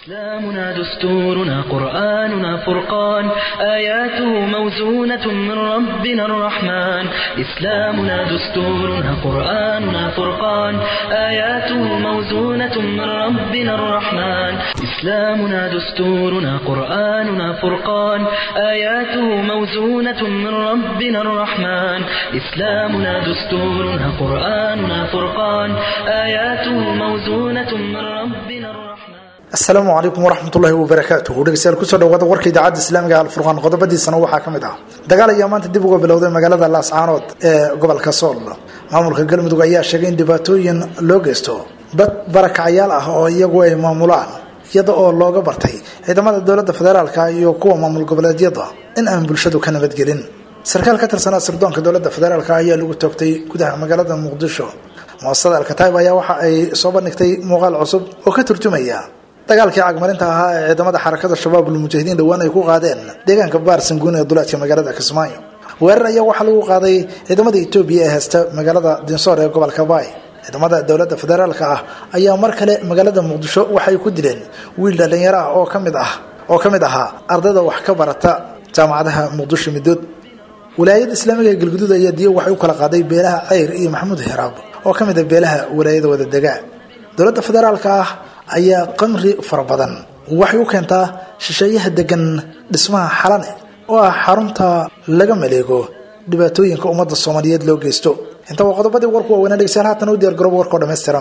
إسلامنا دستورنا قرآننا فرقان آياته موزونة من ربنا الرحمن إسلامنا دستورنا قرآننا فرقان آياته موزونة من ربنا الرحمن إسلامنا دستورنا قرآننا فرقان آياته موزونة من ربنا الرحمن إسلامنا دستورنا قرآننا فرقان آياته موزونة من ربنا الرحمن asalaamu calaykum waraxmatullaahi wabarakaatuh dhegeystayaal kusoo dhawaada warka idaacadda islaamiga alfurqaan qodobadiisana waxaa ka mid ah dagaal ayaa maanta dib uga bilowday magaalada laascaanood ee gobolka sool maamulka galmudug ayaa sheegay in dhibaatooyin loo geysto dad barakacyaal ah oo iyagu ay maamulaan iyada oo looga bartay ciidamada dowladda federaalka iyo kuwa maamul goboleedyada in aan bulshadu ka nabadgelin sarkaal ka tirsanaa sirdoonka dowladda federaalk ayaa lagu toogtay gudaha magaalada muqdisho muasasada alkataib ayaa waxa ay soo bandhigtay muuqaal cusub oo ka turjumaya dagaalkii cagmarinta ahaa ee ciidamada xarakada shabaab ulmujaahidiin dhowaan ay ku qaadeen deegaanka baarsanguun ee duleedka magaalada kismaayo weerar ayaa waxaa lagu qaaday ciidamada etoobiya ee haysta magaalada dinsoor ee gobolka baay ciidamada dowladda federaalka ah ayaa mar kale magaalada muqdisho waxay ku dileen wiil dhallinyaro ah oo kamid ah oo ka mid ahaa ardayda wax ka barata jaamacadaha muqdisho midood walaayada islaamiga ee galguduud ayaa diyo waxay u kala qaaday beelaha ceyr iyo maxamuud hiraab oo ka mid a beelaha walaayada wadadega dowladda federaalka ah ayaa qamri fara badan waxay u keentaa shisheeyaha degan dhismaha xalane oo ah xarunta laga maleego dhibaatooyinka ummadda soomaaliyeed loo geysto inta waa qodobadii warku waaweynaa dhegeystayaal haatan u diyaar garooba warkao dhammaystiran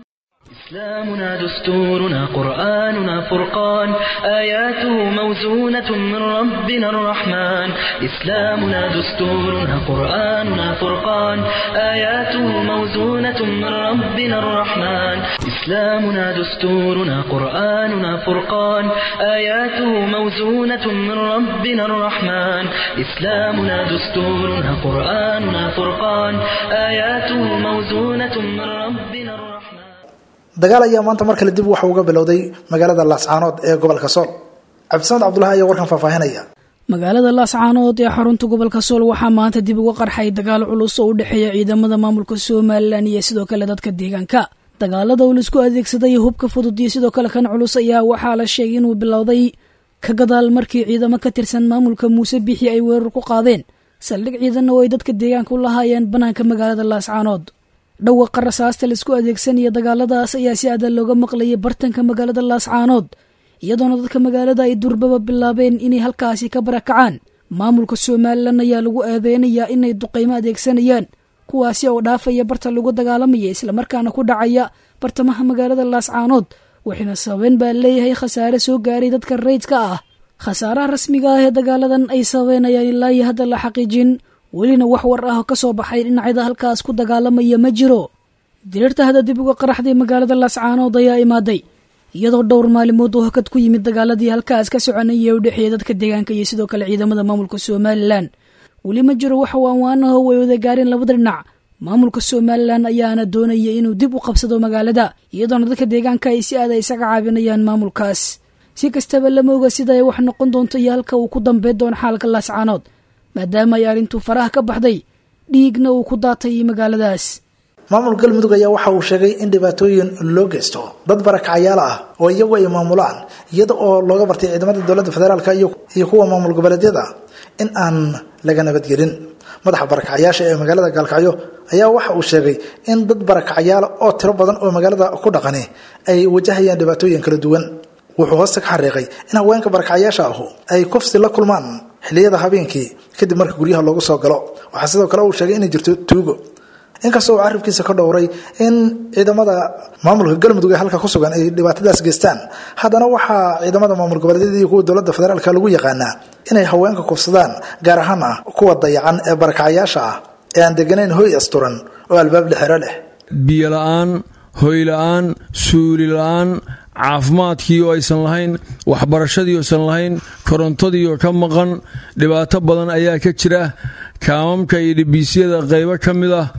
إسلامنا دستورنا قرآننا فرقان آياته موزونة من ربنا الرحمن إسلامنا دستورنا قرآننا فرقان آياته موزونة من ربنا الرحمن إسلامنا دستورنا قرآننا فرقان آياته موزونة من ربنا الرحمن إسلامنا دستورنا قرآننا فرقان آياته موزونة من ربنا الرحمن dagaal ayaa maanta mar kale dib waxa uga bilowday magaalada laascaanood ee gobolka sool cabdisamed cabdulahi ayaa warkan faahfaahinaya magaalada laascaanood ee xarunta gobolka sool waxaa maanta dib uga qarxay dagaal culus oo u dhexeeya ciidamada maamulka somalilan iyo sidoo kale dadka deegaanka dagaalada uu laisku adeegsaday hubka fudud iyo sidoo kale kan culus ayaa waxaa la sheegay inuu bilowday ka gadaal markii ciidamo ka tirsan maamulka muuse bixi ay weerar ku qaadeen saldhig ciidanna oo ay dadka deegaanka u lahaayeen bannaanka magaalada laascaanood dhawaqa rasaasta laisku adeegsanaya dagaaladaas ayaa si adan looga maqlayay bartanka magaalada laascaanood iyadoona dadka magaalada ay durbaba bilaabeen inay halkaasi ka barakacaan maamulka somalilan ayaa lagu eedeynayaa inay duqaymo adeegsanayaan kuwaasi oo dhaafaya barta lagu dagaalamaya islamarkaana ku dhacaya bartamaha magaalada laascaanood waxayna sababeen baa leeyahay khasaare soo gaaray dadka rayidka ah khasaaraha rasmiga ah ee dagaaladan ay sababeen ayaan ilaa iyo hadda la xaqiijin welina wax war ah oo ka soo baxay dhinacyada halkaas ku dagaalamaya ma jiro diriirta hadda dib uga qaraxday magaalada laascaanood ayaa imaaday iyadoo dhowr maalimood oo hakad ku yimid dagaaladii halkaas ka soconaya ee u dhexeeya dadka deegaanka iyo sidoo kale ciidamada maamulka somalilan weli ma jiro wax waanwaanaho way wada gaareen labada dhinac maamulka somalilan ayaana doonaya inuu dib u qabsado magaalada iyadoona dadka deegaanka ay si aada isaga caabinayaan maamulkaas si kastaba lama oga sida ay wax noqon doonto iyo halka uu ku dambeyn doono xaalka laascaanood maadaama ay arrintu faraha ka baxday dhiigna uu ku daatay magaaladaas maamul galmudug ayaa waxa uu sheegay in dhibaatooyin loo geysto dad barakacyaal ah oo iyagu ay maamulaan iyada oo looga bartay ciidamada dowladda federaalk iyo kuwa maamul goboleedyada in aan laga nabadgelin madaxa barakacyaasha ee magaalada gaalkacyo ayaa waxa uu sheegay in dad barakacyaal oo tiro badan oo magaalada ku dhaqani ay wajahayaan dhibaatooyin kala duwan wuxuu hoosta ka xariiqay in haweenka barakacyaasha ahu ay kufsi la kulmaan xilliyada habeenkii kadib marka guryaha loogu soo galo waxaa sidoo kale uu sheegay inay jirto tuugo inkastoo uu carabkiisa ka dhowray in ciidamada maamulka galmudug ee halka ku sugan ay dhibaatadaas geystaan haddana waxaa ciidamada maamul goboleedyada iyo kuwa dowladda federaalk lagu yaqaanaa inay haweenka kufsadaan gaar ahaan ah kuwa dayacan ee barakacyaasha ah ee aan deganayn hoy asturan oo albaab lixero leh biyo la-aan hoy la-aan suuli la-aan caafimaadkii oo aysan lahayn waxbarashadii oosan lahayn korontadii oo ka maqan dhibaato badan ayaa ka jira kaamamka iyo dhibiisyada qaybo ka mid ah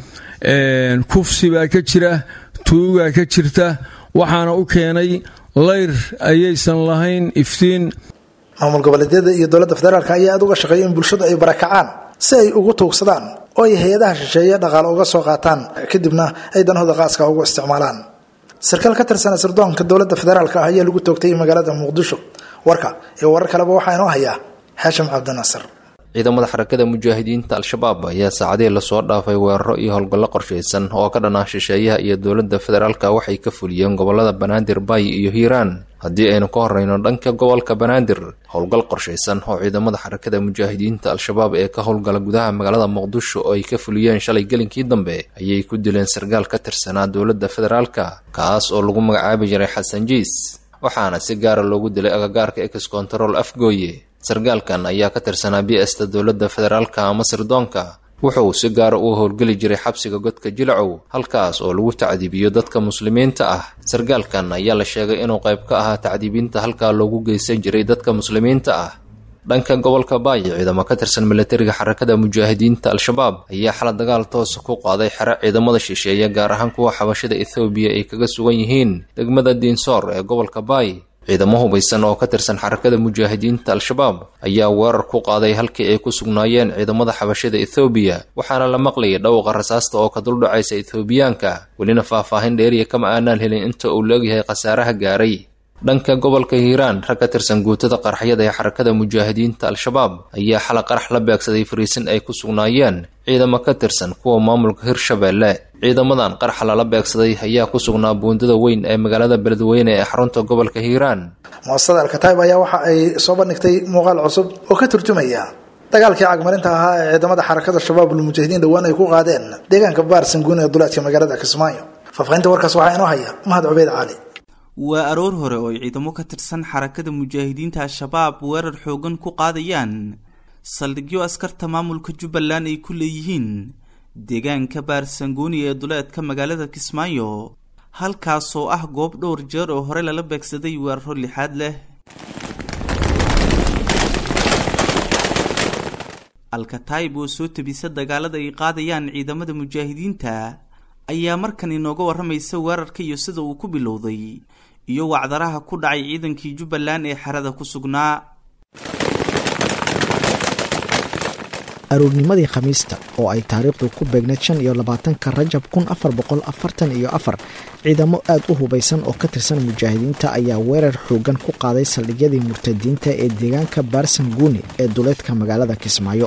kufsi baa ka jira tuugaa ka jirta waxaana u keenay layr ayaysan lahayn iftiin maamul goboleedyada iyo dowladda federaalk ayaa aad uga shaqeeya in bulshadu ay barakacaan si ay ugu tuugsadaan oo ay hay-adaha shisheeye dhaqaale uga soo qaataan kadibna ay danahooda qaaska ugu isticmaalaan sarkaal ka tirsan sirdoonka dowladda federaalk ah ayaa lagu toogtay magaalada muqdisho warka iyo warar kaleba waxaa inoo hayaa xaashim cabdinasir ciidamada xarakada mujaahidiinta al-shabaab ayaa saacadihii lasoo dhaafay weeraro iyo howlgallo qorshaysan oo ka dhanaa shisheeyaha iyo dowladda federaalka waxay ka fuliyeen gobolada banaadir baay iyo hiiraan haddii aynu ka horreyno dhanka gobolka banaadir howlgal qorshaysan oo ciidamada xarakada mujaahidiinta al-shabaab ee ka howlgala gudaha magaalada muqdisho oo ay ka fuliyeen shalay gelinkii dambe ayay ku dileen sarkaal ka tirsanaa dowladda federaalka kaas oo lagu magacaabi jiray xasan jiis waxaana si gaara loogu dilay agagaarka ex control afgooye sarkaalkan ayaa ka tirsanaa b sta dowladda federaalka ama sirdoonka wuxuu si gaara u howlgeli jiray xabsiga godka jilacow halkaas oo lagu tacdiibiyo dadka muslimiinta ah sarkaalkan ayaa la sheegay inuu qayb ka ahaa tacdiibinta halkaa loogu geysan jiray dadka muslimiinta ah dhanka gobolka baay ciidamo ka tirsan milatariga xarakada mujaahidiinta al-shabaab ayaa xala dagaal toosa ku qaaday xero ciidamada shisheeye gaar ahaan kuwa xabashada ethoobiya ay kaga sugan yihiin degmada diinsoor ee gobolka baay ciidamo hubaysan oo ka tirsan xarakada mujaahidiinta al-shabaab ayaa weerar ku qaaday halkii ay ku sugnaayeen ciidamada xabashada ethoobiya waxaana la maqlayay dhawqa rasaasta oo ka duldhacaysa ethoobiyaanka welina faahfaahin dheeriya kama aanaan helin inta uu laegyahay khasaaraha gaaray dhanka gobolka hiiraan rag ka tirsan guutada qaraxyada ee xarakada mujaahidiinta al-shabaab ayaa xala qarax la beegsaday fariisin ay ku sugnaayeen ciidamo ka tirsan kuwa maamulka hirshabeelle ciidamadan qaraxa lala beegsaday ayaa ku sugnaa buundada weyn ee magaalada beledweyne ee xarunta gobolka hiiraan muasasada alkataib ayaa waxa ay soo bandhigtay muuqaal cusub oo ka turjumaya dagaalkii cagmarinta ahaa ee ciidamada xarakada shabaabul mujaahidiin dhowaan ay ku qaadeen deegaanka baarsanguun ee duleedka magaalada kismaayo faahfaahinta warkaas waxaa inoo haya mahad cubeyd cali waa aroor hore oo ay ciidamo ka tirsan xarakada mujaahidiinta al-shabaab weerar xoogan ku qaadayaan saldhigyo askarta maamulka jubbaland ay ku leeyihiin deegaanka baarsangooni ee duleedka magaalada kismaayo halkaasoo ah goob dhowr jeer oo hore lala beegsaday weeraro lixaad leh alkataib oo soo tabisa dagaalada ay qaadayaan ciidamada mujaahidiinta ayaa markan inooga warramaysa weerarka iyo sida uu ku bilowday iyo wacdaraha ku dhacay ciidankii jubbaland ee xerada ku sugnaa aroornimadii khamiista oo ay taariikhdu ku beegneyd shan iyo labaatanka rajab kun afar boqol afartan iyo afar ciidamo aad u hubaysan oo ka tirsan mujaahidiinta ayaa weerar xoogan ku qaaday saldhigyadii murtadiinta ee deegaanka baarsanguuni ee duleedka magaalada kismaayo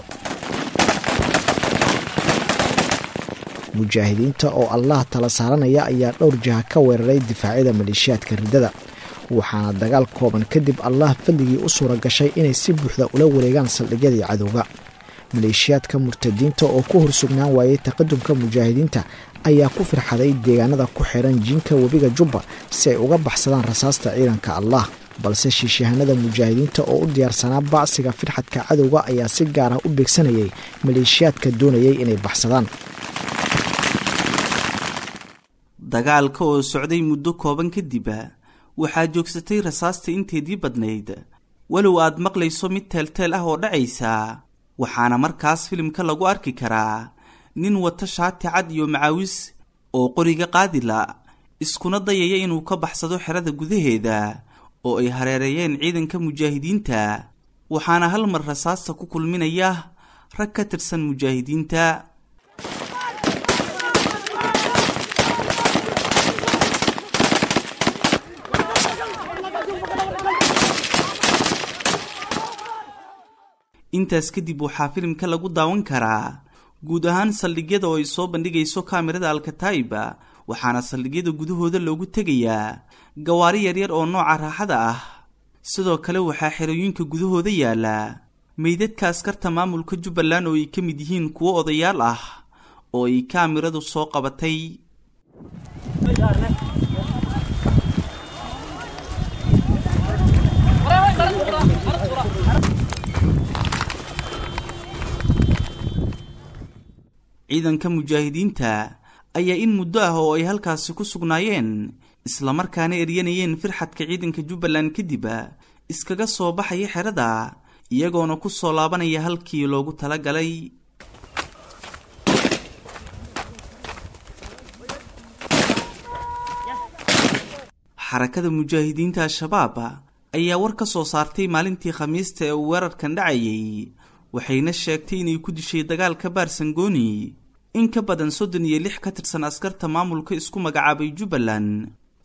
mujaahidiinta oo allah tala saaranaya ayaa dhowr jiha ka weeraray difaacyada maleeshiyaadka riddada waxaana dagaal kooban kadib allah fadligii u suura gashay inay si buuxda ula wareegaan saldhigyadii cadowga maleeshiyaadka murtadiinta oo ku horsugnaan waayey taqadumka mujaahidiinta ayaa ku firxaday deegaanada ku xiran jiinka webiga jubba si ay uga baxsadaan rasaasta ciidanka allah balse shiishahanada mujaahidiinta oo u diyaarsanaa bacsiga firxadka cadowga ayaa si gaar ah u beegsanayay maleeshiyaadka doonayay inay baxsadaan dagaalka oo socday muddo kooban kadib waxaa joogsatay rasaasta inteedii badnayd walow aad maqlayso mid teelteel ah oo dhacaysa waxaana markaas filimka lagu arki karaa nin wata shaati cad iyo macaawis oo qoriga qaadila iskuna dayaya inuu ka baxsado xerada gudaheeda oo ay hareereeyeen ciidanka mujaahidiinta waxaana hal mar rasaasta ku kulminaya rag ka tirsan mujaahidiinta intaas kadib waxaa filimka lagu daawan karaa guud ahaan saldhigyada oo ay soo bandhigayso kaamirada alkataiba waxaana saldhigyada gudahooda loogu tegayaa gawaari yaryar oo nooca raaxada ah sidoo kale waxaa xerooyinka gudahooda yaala meydadka askarta maamulka jubbaland oo ay ka mid yihiin kuwo odayaal ah oo ay kaamiradu soo qabatay ciidanka mujaahidiinta ayaa in muddo ah oo ay halkaasi ku sugnaayeen islamarkaana eryanayeen firxadka ciidanka jubbaland kadib iskaga soo baxaya xerada iyagoona ku soo laabanaya halkii loogu tala galay xarakada mujaahidiinta al-shabaab ayaa war ka soo saartay maalintii khamiista ee uu weerarkan dhacayay waxayna sheegtay inay ku dishay dagaalka baarsangooni in ka badan soddon iyo lix ka tirsan askarta maamulka isku magacaabay jubbaland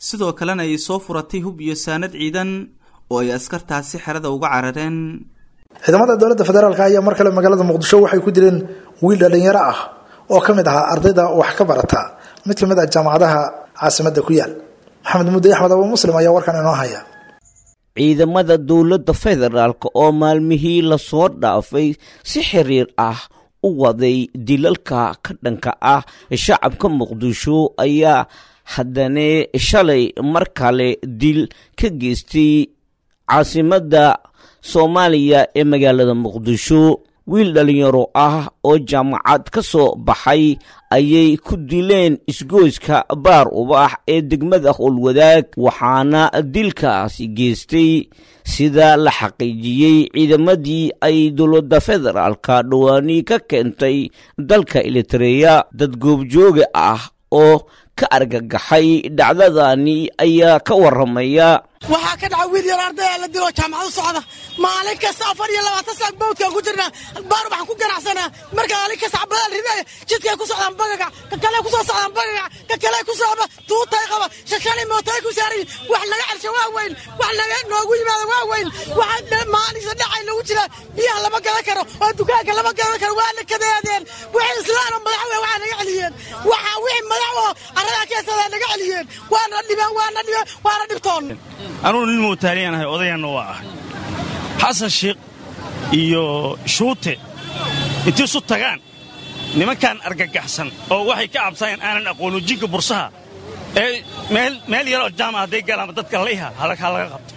sidoo kalena ay soo furatay hub iyo saanad ciidan oo ay askartaasi xerada uga carareen ciidamada dowladda federaalk ayaa mar kale magaalada muqdisho waxay ku dileen wiil dhalinyaro ah oo ka mid ahaa ardayda wax ka barata mid ka mid ah jaamacadaha caasimadda ku yaal maxamed mudde axmed abu muslim ayaa warkan inoo haya ciidamada dowladda federaalk oo maalmihii lasoo dhaafay si xiriir ah u waday dilalka ka dhanka ah shacabka muqdisho ayaa haddana shalay mar kale dil ka geystay caasimadda soomaaliya ee magaalada muqdisho wiil dhalinyaro ah oo jaamacad ka soo baxay ayay ku dileen isgoyska baar ubax ee degmada howlwadaag waxaana dilkaasi geystay sida la xaqiijiyey ciidamadii ay dowladda federaalka dhawaanii ka keentay dalka elitareya dad goobjooga ah oo ka argagaxay dhacdadani ayaa ka waramaya waxaa ka dhaca wiil yar ardaya la dilo jaamacad u socda maalin kasta afar iyo labaatan saak bawdkaan ku jirnaa baar waxaan ku ganacsanaa marka maalin kasta cabadaan ridaya jidkay ku socdaan bagaga ka kale ku soo socdaan bagaga ka kale ku socda tuutay qaba shashani mootay ku saarayin wax laga celsha waa weyn wax laga noogu yimaada waa weyn waxa maalinsa dhacay lagu jira biyaha lama gadan karo oo dukaanka lama gadan karo waa la kadeedeen wixii islaano madax we waxaa naga celiyeen waxa wixii madax oo arradaa keesadaa naga celiyeen waana dhibeen waana dhibeen waana dhibtoon anugu nin muutaaliyan ahay odayanna waa ahay xasan shiikh iyo shuute intii isu tagaan nimankan argagaxsan oo waxay ka cabsanayaan aanan aqoonu jinka bursaha ee meel yaroo jaama hadday galaanba dadka layha ha laga qabto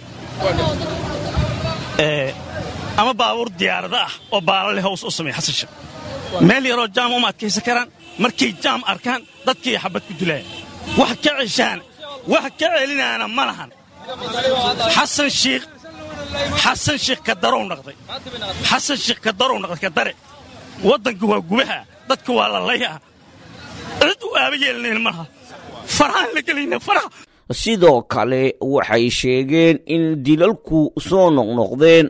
ama baabuur diyaarada ah oo baalale haws u sameeya xasan shiikh meel yaroo jaama uma adkaysan karaan markay jaam arkaan dadkii xabad ku dilaaya wax ka ceshaan wax ka celinaana ma lahan xasan shiikh xasan shiikh ka darow naqday xasan shiikh ka darow naqday ka dare waddanka waa gubaha dadka waa lalayaha cid u aaba yeelanayn malaha farahaan la gelayna faraha sidoo kale waxay sheegeen in dilalku soo noqnoqdeen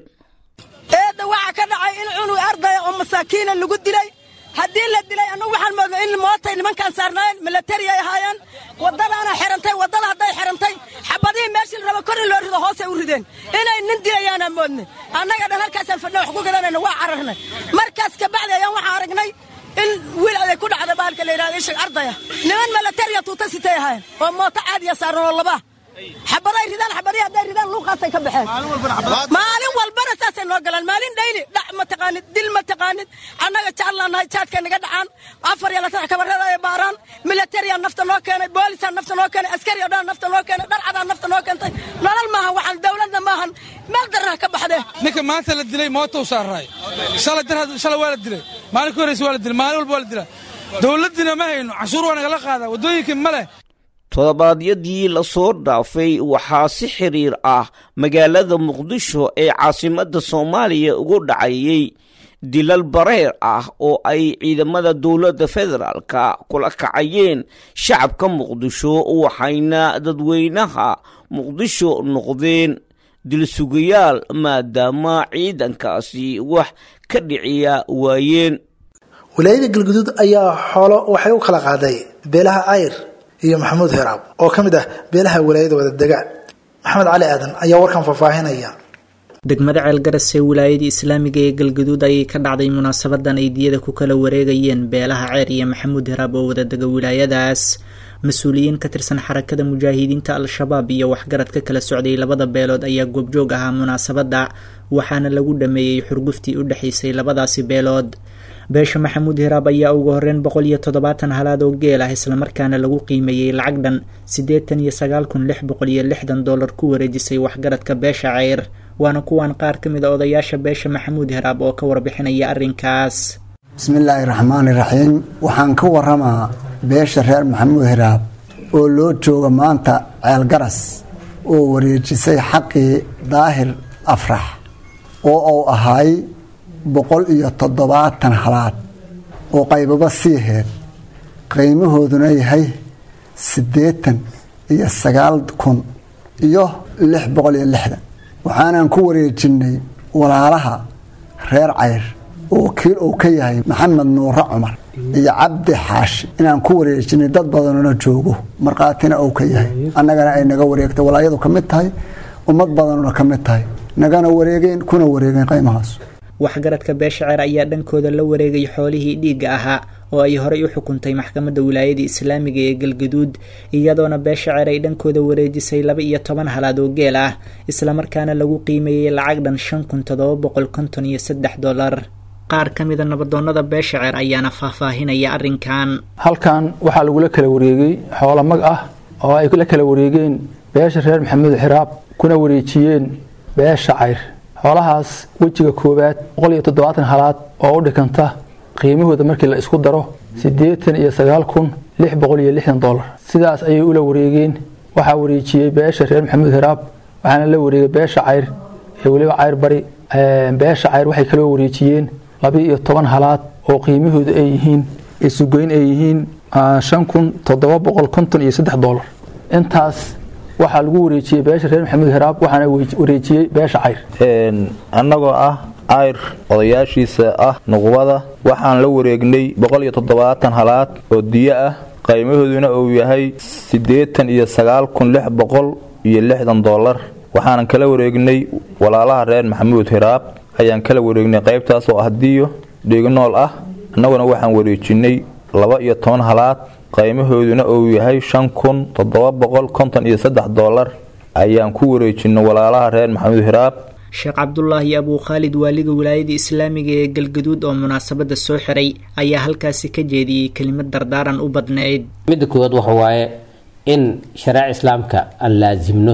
eedda waxaa ka dhacay in cunug ardaya oo masaakiina lagu dilay haddii la dilay annagu waxaan moodnay in mootay nimankaan saarnaayeen milatari ay ahaayeen waddadaana xirantay waddada hadday xirantay xabadihii meeshii la raba kor in loo rido hoosay u rideen inay nin dilayaanaan moodnay annaga dhan halkaasaan fadhna wax ku gadanayna waa cararnay markaas kabacdi ayaan waxaan aragnay in wiil aday ku dhacda baalka la yidhahdo ishig ardaya niman milatariya tuuta sitay ahaayeen oo mooto caadiya saaran oo laba xabaday ridaan xabadii hadday ridaan luuqaasay ka baxeen maalin walbana saasay noo galaan maalin dhayli dhac ma taqaanid dil ma taqaanid annaga jaclaan nahay jaadkay naga dhacaan afar iyo laatan kabarada ay baaraan milatariyaa nafta noo keenay boolisaa nafta noo keenay askari oo dhan nafta noo keenay dharcadaa nafta noo keentay nolol maahan waxaan dowladna maahan meel darnaha ka baxdee ninka maanta la dilay mootou saaraay shalay dar shalay waa la dilay maalin ka horreysa waa la dilay maalin walba waa la dilaa dowladdiina ma hayno canshuur waa nagala qaadaa waddooyinkii ma leh todobaadyadii lasoo dhaafay waxaa si xiriir ah magaalada muqdisho ee caasimadda soomaaliya ugu dhacayay dilal bareer ah oo ay ciidamada dowladda federaalka kula kacayeen shacabka muqdisho waxayna dadweynaha muqdisho noqdeen dilsugayaal maadaama ciidankaasi wax ka dhiciya waayeen wilaayada galguduud ayaa xoolo waxay u kala qaaday beelaha cayr iyo maxamuud heraab oo ka mid ah beelaha walaayada wadadega maxamed cali aadan ayaa warkan faahfaahinaya degmada ceelgaras ee wilaayadii islaamiga ee galgaduud ayay ka dhacday munaasabadan ay diyada ku kala wareegayeen beelaha ceer iyo maxamuud heraab oo wadadega wilaayadaas mas-uuliyiin ka tirsan xarakada mujaahidiinta al-shabaab iyo waxgarad ka kala socday labada beelood ayaa goobjoog ahaa munaasabadda waxaana lagu dhameeyey xurguftii u dhexaysay labadaasi beelood beesha maxamuud hiraab ayaa ugu horreyn boqol iyo toddobaatan halaad oo geel ah islamarkaana lagu qiimeeyey lacag dhan siddeetan iyo sagaal kun lix boqol iyo lixdan dollar ku wareejisay waxgaradka beesha ceyr waana kuwan qaar ka mid a odayaasha beesha maxamuud hiraab oo ka warbixinaya arrinkaas bismillaahi raxmaani raxiim waxaan ka waramaa beesha reer maxamuud hiraab oo loo jooga maanta ceelgaras oo wareejisay xaqii daahir afrax oo uu ahaay boqol iyo toddobaatan halaad oo qaybaba sii heed qiimahooduna yahay siddeetan iyo sagaal kun iyo lix boqol iyo lixdan waxaanan ku wareejinnay walaalaha reer cayr oo kiil uu ka yahay maxamed nuure cumar iyo cabdi xaashi inaan ku wareejinay dad badanona joogo markhaatina uu ka yahay annagana ay naga wareegtay walaayadu ka mid tahay ummad badanuna ka mid tahay nagana wareegeen kuna wareegeen qaymahaas waxgaradka beeshaceer ayaa dhankooda la wareegay xoolihii dhiigga ahaa oo ay horey u xukuntay maxkamadda wilaayada islaamiga ee galgaduud iyadoona beeshaceer ay dhankooda wareejisay laba iyo toban halaad oo geel ah islamarkaana lagu qiimeeyey lacag dhan shan kun toddoba boqol konton iyo saddex dollar qaar ka mida nabadoonnada beeshaceer ayaana faahfaahinaya arrinkan halkan waxaa lagula kala wareegay xoolo mag ah oo ay la kala wareegeen beesha reer maxamuud xiraab kuna wareejiyeen beesha cayr xoolahaas wejiga koowaad boqol iyo toddobaatan halaad oo u dhikanta qiimahooda markii la isku daro siddeetan iyo sagaal kun lix boqol iyo lixdan dollar sidaas ayay ula wareegeen waxaa wareejiyey beesha reer maxamuud hiraab waxaana la wareegay beesha cayr ee weliba cayr bari beesha cayr waxay kaloo wareejiyeen laba iyo toban halaad oo qiimahooda ay yihiin isugoyn ay yihiin shan kun toddoba boqol konton iyo saddex dollar intaas waxaa lagu wareejiyey beesha reer maxamuud hiraab waxaana wareejiyey beesha cayr annagoo ah ayr odayaashiisa ah nuqbada waxaan la wareegnay boqol iyo toddobaatan halaad oo diyo ah qaymahooduna uu yahay siddeetan iyo sagaal kun lix boqol iyo lixdan dollar waxaanan kala wareegnay walaalaha reer maxamuud hiraab ayaan kala wareegnay qaybtaas oo ah diyo dhignool ah annaguna waxaan wareejinay laba iyo toban halaad qaymahooduna uu yahay shan kun toddoba boqol konton iyo saddex dollar ayaan ku wareejinay walaalaha reer maxamuud hiraab sheekh cabdulaahi abuu khaalid waaliga wilaayada islaamiga ee galgaduud oo munaasabada soo xiray ayaa halkaasi ka jeediyey kelimad dardaaran u badnayd midda koowaad waxa waaye in shareeca islaamka aan laasimno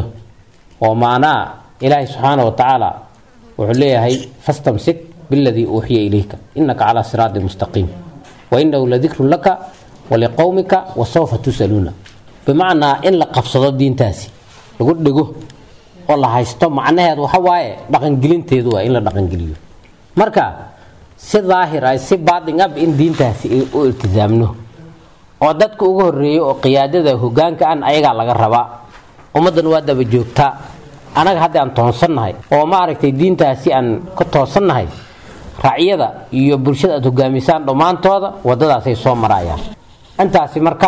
oo macnaha ilaahay subxaana wa tacaala wuxuu leeyahay fastamsik biladii uuxiya ilayka inaka calaa siraadi mustaqiim wa inahu ladikrun laka waliqowmika wasawfa tusaluuna bimacnaa in la qabsado diintaasi lagu dhego oo la haysto macnaheed waxa waaye dhaqangelinteedu waa in la dhaqangeliyo marka si daahir ah si baatin ab in diintaasi u iltisaamno oo dadka ugu horeeya oo qiyaadada hogaanka an ayagaa laga rabaa ummaddan waa daba joogtaa anaga hadda aan toonsannahay oo maaragtay diintaasi aan ka toosannahay racyada iyo bulshada aad hogaamisaan dhammaantooda wadadaasay soo marayaan intaasi marka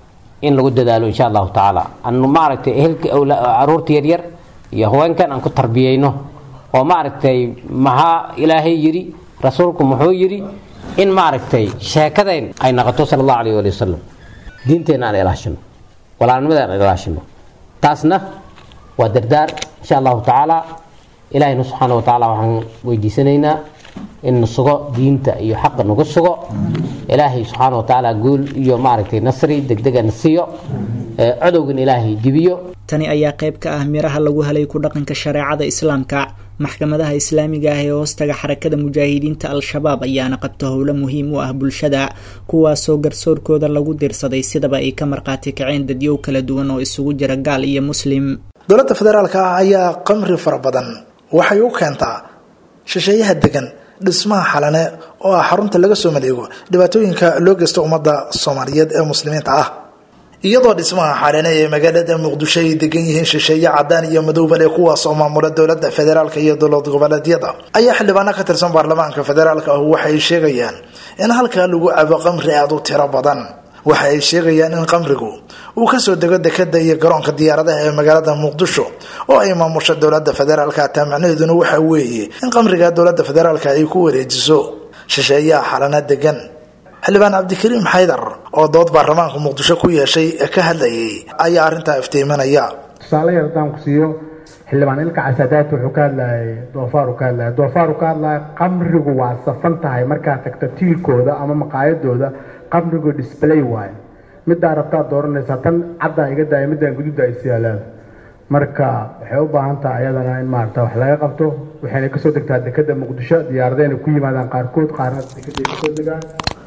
in lagu dadaalo insha allahu tacaala anu maaragtay ehelka caruurta yaryar iyo haweenkan aan ku tarbiyeyno oo maaragtay maxaa ilaahay yidhi rasuulku muxuu yidhi in maaragtay sheekadayn ay noqoto sala allahu alayh ali wasalam diinteenna aan ilaashino walaalnimada aan ilaashino taasna waa dardaar insha allahu tacaala ilaahayna subxaana wa tacaala waxaan weydiisanaynaa in na sugo diinta iyo xaqa nagu sugo ilaahay subxaana wa tacaala guul iyo maaragtay nasri degdega na siiyo codowgan ilaahay dibiyo tani ayaa qayb ka ah miraha lagu helay ku dhaqanka shareecada islaamka maxkamadaha islaamiga ah ee hoostaga xarakada mujaahidiinta al-shabaab ayaana qabta howlo muhiim u ah bulshada kuwaasoo garsoorkooda lagu dirsaday sidaba ay ka marqaati kaceen dadyow kala duwan oo isugu jira gaal iyo muslim dowladda federaalka ah ayaa qamri fara badan waxay u keentaa shisheeyaha degan dhismaha xalane oo ah xarunta laga soo maleego dhibaatooyinka loo geysta ummadda soomaaliyeed ee muslimiinta ah iyadoo dhismaha xalane ee magaalada muqdisho ay degan yihiin shisheeye cadaan iyo madowbale kuwaas oo maamula dowlada federaalk iyo dowlad goboleedyada ayaa xildhibaano ka tirsan baarlamaanka federaalk ah waxay sheegayaan in halkaa lagu cabo qamri aada u tiro badan waxa ay sheegayaan in qamrigu uu kasoo dego dekada iyo garoonka diyaaradaha ee magaalada muqdisho oo ay maamusho dowlada federaalk taa macnaheeduna waxa weeye in qamriga dowlada federaalk ay ku wareejiso shisheeyaha xalana degan xildhibaan cabdikariim xaydar oo dood baarlamaanka muqdisho ku yeeshay ka hadlayay ayaa arrintaa iftiiminaya tusaale yar haddaan ku siiyo xildhibaan ilka casadaat wuxuu ka hadlayay doofaar uu ka hadlaya doofaar uu ka hadlaya qamrigu waa safan tahay markaad tagto tiilkooda ama maqaayadooda qamrigu display waayo middaa rabtaad dooranaysaa tan caddaa iga daaya middaan gududa ay siyaalaada marka waxay u baahan tahay ayadana in maarata wax laga qabto waxayna kasoo degtaa dekada muqdisho diyaaradayna ku yimaadaan qaarkood qaarna dekeday kasoo degaan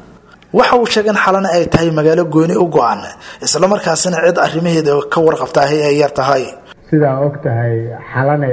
waxa uu sheegay in xalana ay tahay magaalo gooni u go-an islamarkaasina cid arrimaheeda ka warqabtaahi ay yar tahay sidaa og tahay xalane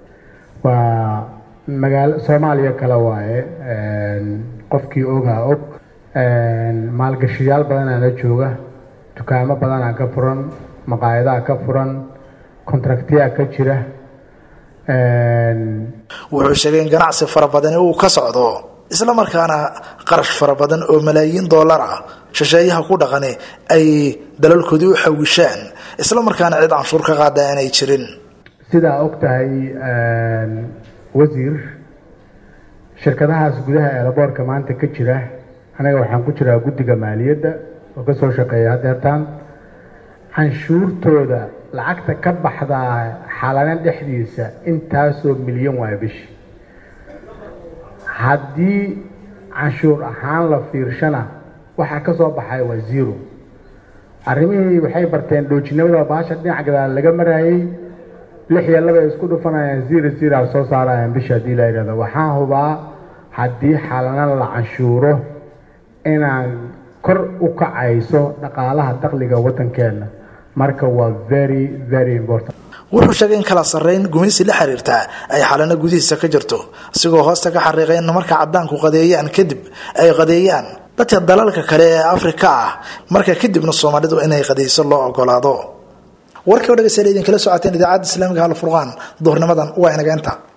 waa magaalo soomaaliya kale waaye qofkii ogaa og maalgashiyaal badanaana jooga dukaamo badanaa ka furan maqaayadaha ka furan kontraktiyaa ka jira wuxuu sheegay in ganacsi fara badani uu ka socdo isla markaana qarash fara badan oo malaayiin dollar ah shisheeyaha ku dhaqani ay dalalkoodii u xawishaan isla markaana cid canshuur ka qaada aanay jirin sidaa og tahay wasiir shirkadahaas gudaha eelaboorka maanta ka jira anaga waxaan ku jiraa guddiga maaliyadda oo ka soo shaqeeya hadeertaan canshuurtooda lacagta ka baxdaa xalana dhexdiisa intaasoo milyan waaya bishi haddii canshuur ahaan la fiirshana waxaa ka soo baxay waa zero arrimihii waxay barteen dhoojinimada baasha dhinac gadaal laga maraayey lix iyo laba ay isku dhufanayaan zero zero a soo saarayaan bisha haddii la yidhahdo waxaan hubaa haddii xalana la canshuuro inaan kor u kacayso dhaqaalaha dakhliga waddankeena marka waa very very important wuxuu sheegay in kala sarreyn gumaysi la xiriirta ay xalano gudihiisa ka jirto isigoo hoosta ka xariiqay in marka caddaanku qadeeyaan kadib ay qadeeyaan dadka dalalka kale ee afrika ah marka kadibna soomaalidu inay qadeyso loo ogolaado warkii o dhegeystayaal idinkala socoteen idaacadda islaamiga halfurqaan duhurnimadan waa inageenta